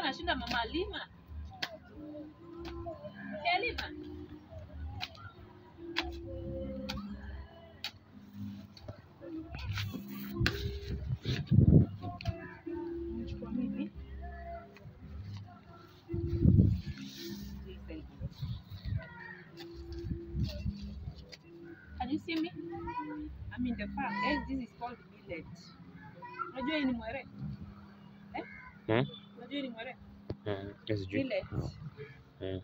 anashinda mama Lima. Eh, Lima. Unachukua mimi? Can you see me? I'm in the farm. Guys, this is called millet. Unajua hii ni mwere? Eh? Hmm? Unajua hii ni mwere? Mm, sijui. Millet. Mm.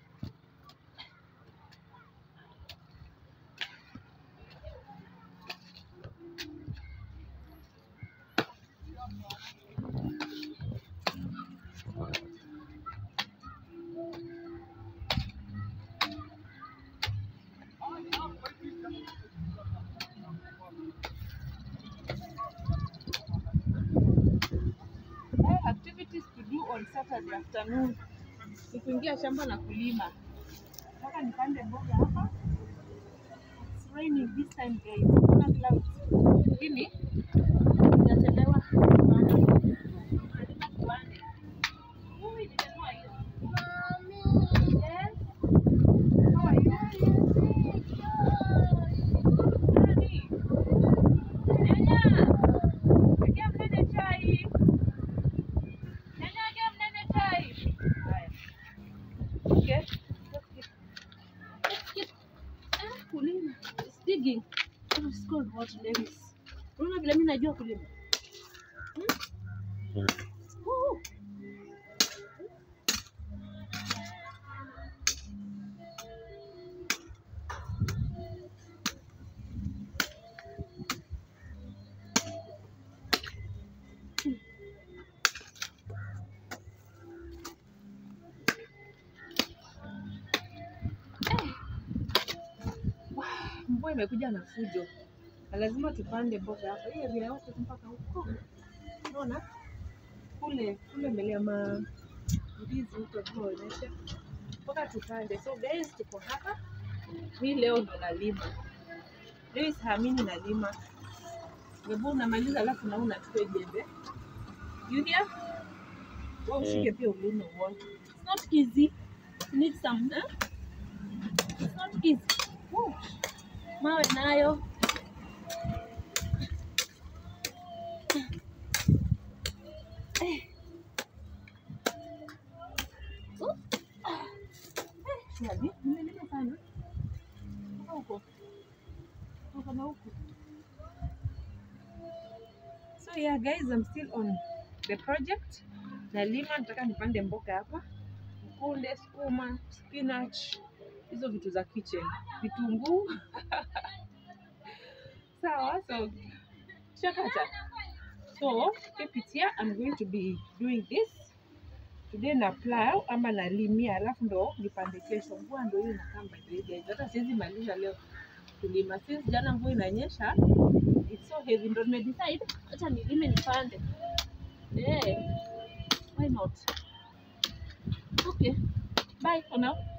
Eh, activities to do on Saturday afternoon. Ni kuingia shamba na kulima. Nataka nipande mboga hapa. It's raining this time guys. Kuna clouds. Lakini inachelewa. Lazima tupande. Ui, nimenunua hiyo. Yes. How are you? Nani? Nyanya. Ingia mnene chai. Nyanya, ingia mnene chai. Haya. Okay. Let's get- let's get- Ah, kulima. It's digging. Oh, it's called what Lewis. Unaona vile mimi najua kulima. Mm. Woo. Mvua imekuja na fujo, na lazima tupande mboga hapa. Hiyo vile yote mpaka huko, unaona kule kule mbele ya ma ndizi huko jua inaisha mpaka tupande. So guys, tuko hapa, mi leo ndo nalima. Leo siamini nalima. Wewe unamaliza alafu na unachukua jembe. You hear? Wewe ushike pia ulime uone. It's not easy. You need some, eh? It's not easy. Woo. Mawe nayo. Eh. Oh. Ah. Eh, shwari. Nimelima sana. Toka huko. Toka na huko. So yeah guys, I'm still on the project. Nalima, nataka nipande mboga hapa, mkunde, sukuma, spinach, hizo vitu za kitchen, vitunguu sawa. So shakata. So keep it here. I'm going to be doing this today na plow ama nalimia, alafu ndo nipande kesho. Mvua ndo hiyo inakaa by the way, guys. Hata siwezi maliza leo kulima since jana mvua inanyesha, it's so heavy, ndo nimedecide acha nilime nipande. Eh, why not? Okay, bye for now.